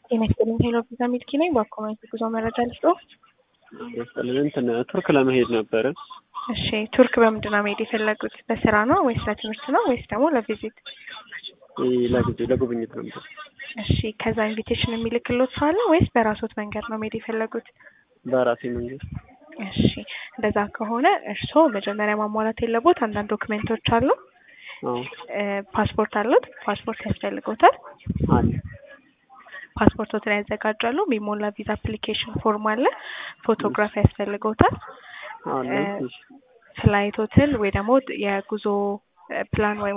ጤና ይስጥልኝ ሄሎ ቪዛ ሚልኪ ነኝ። በአኮማይት ጉዞ መረጃ ልስጦ። ይስጥልኝ እንትን ቱርክ ለመሄድ ነበረ። እሺ ቱርክ በምንድን ነው መሄድ የፈለጉት? በስራ ነው ወይስ ለትምህርት ነው ወይስ ደግሞ ለቪዚት? ለጊዜ ለጉብኝት ነበር። እሺ ከዛ ኢንቪቴሽን የሚልክሎት ሰው አለ ወይስ በራሶት መንገድ ነው መሄድ የፈለጉት? በራሴ መንገድ። እሺ እንደዛ ከሆነ እርስዎ መጀመሪያ ማሟላት የለቦት አንዳንድ ዶክሜንቶች አሉ። አዎ ፓስፖርት አሉት? ፓስፖርት ያስፈልጎታል። አለ። ፓስፖርቶትን ያዘጋጃሉ። የሚሞላ ቪዛ አፕሊኬሽን ፎርም አለ። ፎቶግራፍ ያስፈልገውታል። አለ። እሺ ፍላይቶትን ወይ ደግሞ የጉዞ ፕላን ወይ